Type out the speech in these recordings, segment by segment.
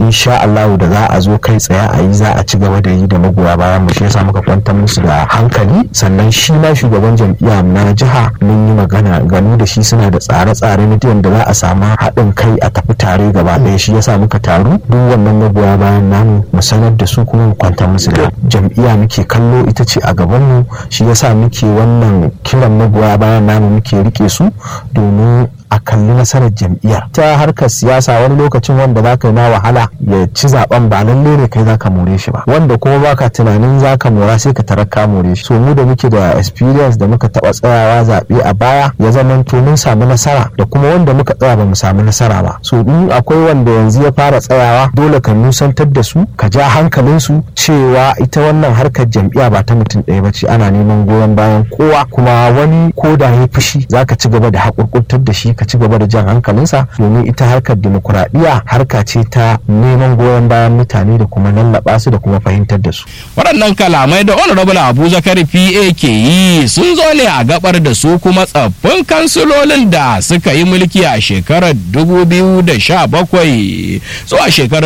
insha Allah da za a zo kai tsaye a yi za a ci gaba da yi da magoya bayan mu shi yasa muka kwantar musu da hankali sannan shi ma shugaban jam'iyya na jiha mun yi magana gani da shi suna da tsare-tsare na da za a samu haɗin kai a tafi tare gaba ɗaya shi yasa muka taru duk wannan magoya bayan namu mu sanar da su kuma mu kwantar musu da jam'iyya muke kallo ita ce a gaban mu shi yasa muke wannan kiran magoya bayan namu muke rike su domin a kalli nasarar jam'iyyar ta harkar siyasa wani lokacin wanda za ka yi na wahala ya ci zaben ba lalle ne kai za ka more shi ba wanda kuma baka tunanin za ka mora sai ka tarar ka more shi so mu da muke da experience da muka taba tsayawa zaɓe a baya ya zama to mun samu nasara da kuma wanda muka tsaya ba mu samu nasara ba so in akwai wanda yanzu ya fara tsayawa dole ka nusantar da su ka ja hankalin su cewa ita wannan harkar jam'iyya ba ta mutum ɗaya ba ce ana neman goyon bayan kowa kuma wani ko da ya fushi za ka ci gaba da haƙurƙurtar da shi ka ci gaba da jan hankalinsa domin ita harkar dimokuraɗiyya harka ce ta neman goyon bayan mutane da kuma lallaba su da kuma fahimtar da su. waɗannan kalamai da honorable abu zakari pa ke yi sun zo ne a gabar da su kuma tsaffin kansilolin da suka yi mulki a shekarar 2017 zuwa shekarar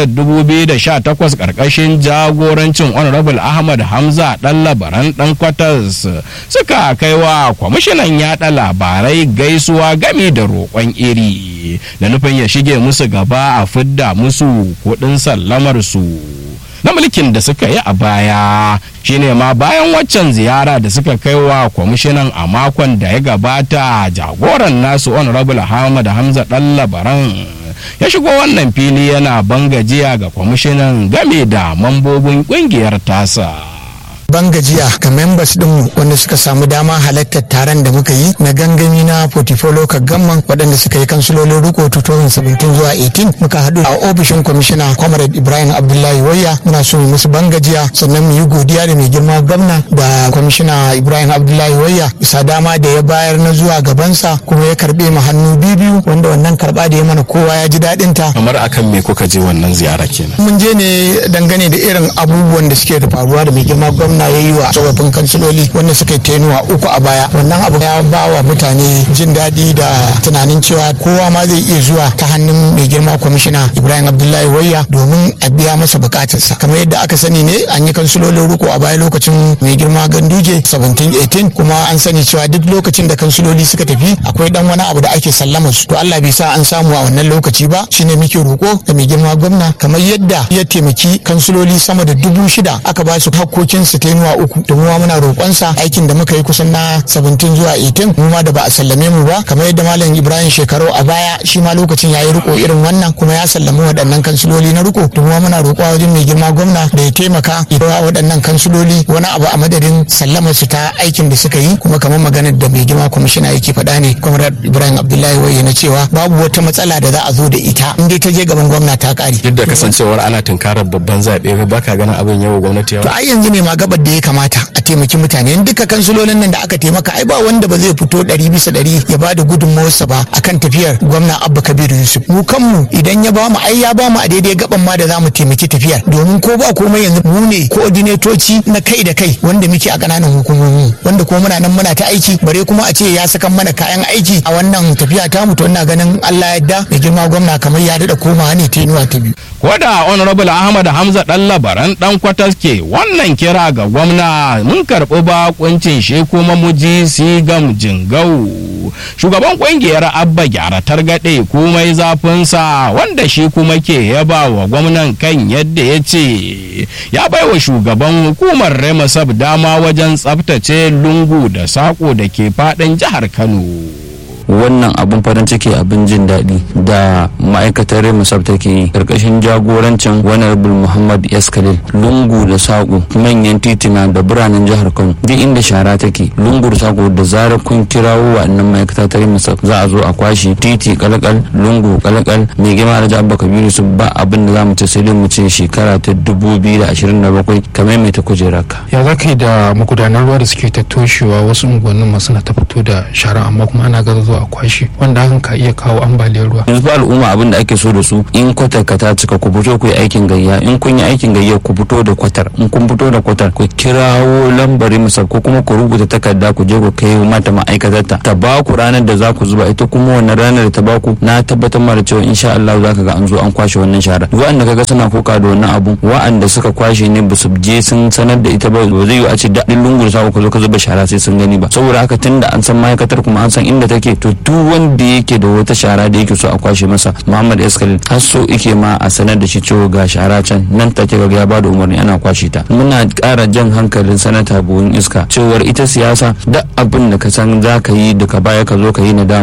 2018 karkashin jagorancin honorable ahmad hamza ɗan labaran ɗan kwatas suka kaiwa kwamishinan yaɗa labarai gaisuwa gami da roƙon iri da nufin ya shige musu gaba a fidda musu kuɗin sallamar su na mulkin da suka yi a baya shine ma bayan waccan ziyara da suka kai wa kwamishinan a makon da ya gabata jagoran nasu honorable hamad hamza dan labaran ya shigo wannan fili yana bangajiya ga kwamishinan game da mambobin kungiyar tasa ban gajiya ga members din wanda suka samu dama halartar taron da muka yi na gangami na portfolio ka gamman waɗanda suka yi kansulolin riko 2017 zuwa 18 muka haɗu a ofishin kwamishina comrade ibrahim abdullahi wayya muna so mu musu ban gajiya sannan mu yi godiya da mai girma gwamna da kwamishina ibrahim abdullahi wayya bisa dama da ya bayar na zuwa gabansa kuma ya karɓe mu hannu biyu wanda wannan karɓa da ya mana kowa ya ji daɗin ta kamar akan me kuka je wannan ziyara kenan mun je ne dangane da irin abubuwan da suke da faruwa da mai girma gwamna gwamna ya yi wa tsofaffin kansiloli wanda suka yi tenuwa uku a baya wannan abu ya ba wa mutane jin daɗi da tunanin cewa kowa ma zai iya zuwa ta hannun mai girma kwamishina ibrahim abdullahi wayya domin a biya masa bukatarsa kamar yadda aka sani ne an yi kansilolin riko a baya lokacin mai girma ganduje 17-18 kuma an sani cewa duk lokacin da kansiloli suka tafi akwai dan wani abu da ake sallama su to allah bai sa an samu a wannan lokaci ba shine muke roko da mai girma gwamna kamar yadda ya taimaki kansiloli sama da dubu shida aka ba su hakkokinsu tenuwa uku da muwa muna roƙonsa aikin da muka yi kusan na 17 zuwa 18 mu ma da ba a sallame mu ba kamar yadda malam ibrahim shekaru a baya shi ma lokacin ya yi riko irin wannan kuma ya sallami waɗannan kansiloli na riko da muwa muna roƙo wajen mai girma gwamna da ya taimaka ya waɗannan kansiloli wani abu a madadin sallamar su ta aikin da suka yi kuma kamar maganar da mai girma kwamishina yake faɗa ne kwamrar ibrahim abdullahi waye na cewa babu wata matsala da za a zo da ita in dai ta je gaban gwamna ta ƙare. duk da kasancewar ana tunkarar babban zaɓe ba ka ganin abin yawa gwamnati yawa. to ai yanzu ne ma gabar da ya kamata a taimaki mutane in duka kansulolin nan da aka taimaka ai ba wanda ba zai fito ɗari bisa ɗari ya ba da gudunmawarsa ba akan tafiyar gwamna abba kabiru yusuf mu kanmu idan ya ba mu ai ya ba mu a daidai gaban ma da za mu taimaki tafiyar domin ko ba komai yanzu mu ne koordinatoci na kai da kai wanda muke a ƙananan hukumomi wanda kuma muna nan muna ta aiki bare kuma a ce ya sakan mana kayan aiki a wannan tafiya ta mu to ina ganin Allah yadda mai girma gwamna kamar ya daɗa komawa ne ta inuwa ta biyu. ko da honorable ahmad hamza dan labaran dan kwatas ke wannan kira ga gwamna mun karɓi bakuncin shi kuma muji sigam jingau shugaban kungiyar abba gyara targaɗe komai zafinsa wanda shi kuma ke yaba wa gwamnan kan yadda ya ce ya baiwa shugaban hukumar remasab dama wajen tsabtace lungu da sako da ke faɗin jihar kano wannan abun farin ciki abin jin daɗi da ma'aikatar remusab take yi karkashin jagorancin honorable muhammad s khalil lungu da saƙo manyan titina da biranen jihar kano duk inda shara take lungu da saƙo da zarar kun kirawo wa'annan ma'aikata ta remusab za a zo a kwashe titi kalakal lungu kalakal mai girma da abba kabiru su ba abin da za mu ce sai dai mu ce shekara ta dubu biyu da ashirin da bakwai kamar mai ta kujerarka. ya za ka yi da magudanar ruwa da suke ta toshewa wasu unguwannin masu na ta fito da shara amma kuma ana gaza zuwa a kwashe wanda hakan ka iya kawo ambaliyar ruwa yanzu fa al'umma abin da ake so da su in kwatar ka ta cika ku fito ku yi aikin gayya in kun yi aikin gayya ku fito da kwatar in kun fito da kwatar ku kirawo lambari masa ko kuma ku rubuta takarda ku je ku kai mata ma'aikatar ta ta ba ku ranar da za ku zuba ita kuma wannan ranar da ta ba ku na tabbatar ma da cewa insha Allah za ka ga an zo an kwashe wannan shara wa'anda kaga suna koka da wannan abun wa'anda suka kwashe ne ba su je sun sanar da ita ba ba zai yi a ce daɗin lungun sa ku zo ka zuba shara sai sun gani ba saboda haka tunda an san ma'aikatar kuma an san inda take to duk wanda yake da wata shara da yake so a kwashe masa Muhammad Eskalin har so ike ma a sanar da shi cewa ga shara can nan take ga ya ba da umarni ana kwashe ta muna ƙara jan hankalin sanata buhun iska cewar ita siyasa duk abin da ka san za ka yi daga baya ka zo ka yi nadama